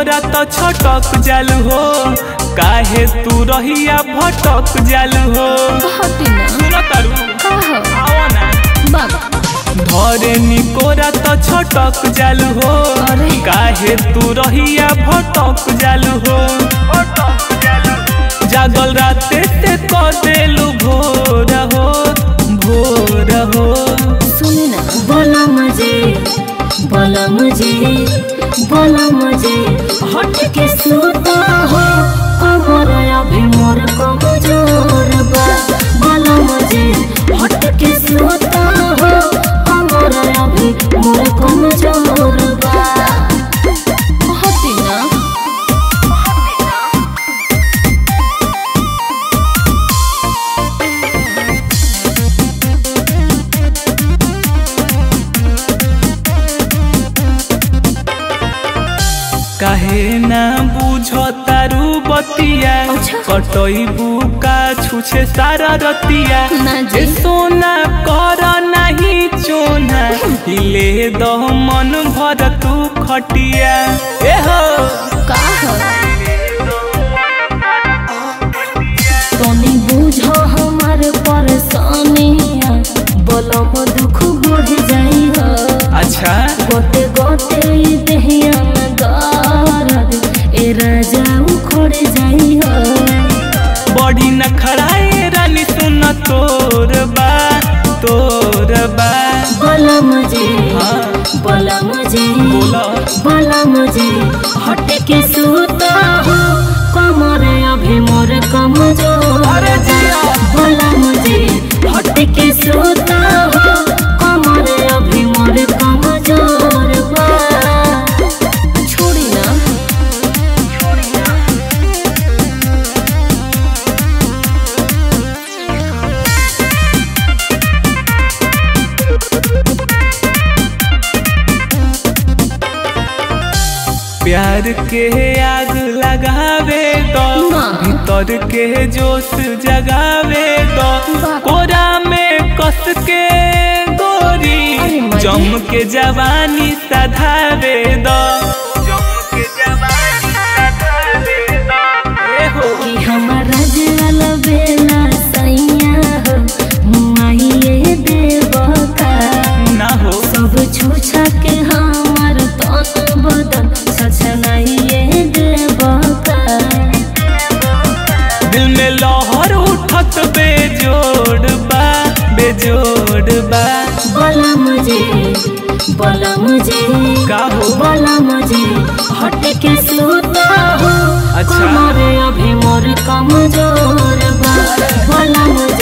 निकोरा तो छटक जालू हो काहे तू रहिया भटक जालू हो हटी ना सुनो तारू का हो आओ ना बाबा धरे निकोरा तो छटक जालू हो अरे। काहे तू रहिया भटक जालू हो जागल राते ते क देलू भोर हो भोर हो सुने ना बोला मुझे बोला मुझे बोला मुझे हट के सूता हो कमर अभी मोर कमजोर बा बोला मुझे हट के सूता हो कमर अभी मोर कमजोर बा हटी ना काहे ना बुझ तारू बतिया अच्छा। कटैबू का छुछे सारा रतिया ना जी। ए सोना कर नहीं चोना हिले दो मन भर तू खटिया ए हो का हो तनी बुझो हमार परेशानिया बलम दुख बढ़ जाई हो अच्छा गोते गोते ई देहिया में दर्द ए राजा उखड़ जाई हो बड़ी न खड़ाए रानी सुन तोर बा तोर बा बोला मुझे हाँ। बोला मुझे बोला बोला मुझे हट के सूता हो कमर अभी मोर कमजोर अरे जिया। बोला मुझे हट के सूता हो कमर अभी मोर कमजोर बा छोड़ी ना प्यार के आग लगावे दो ना। भीतर के जोश जगावे दो वाह। कोरा में कस के गोरी अरे मजे। जम के जवानी सधावे दो जम के जवानी सधावे दो ए हो कि हमारा जल बेला सैया हो मुआइए देवका ना हो सब छूछा के हमार तन बदन छछनाइए देवका दिल में लहर उठत बेजोड़ बा बेजोड़ बा बोला मुझे बोला मुझे का हो बोला मुझे हट के सूता हो अच्छा। कमर अभी मोर कमजोर बा बोला मुझे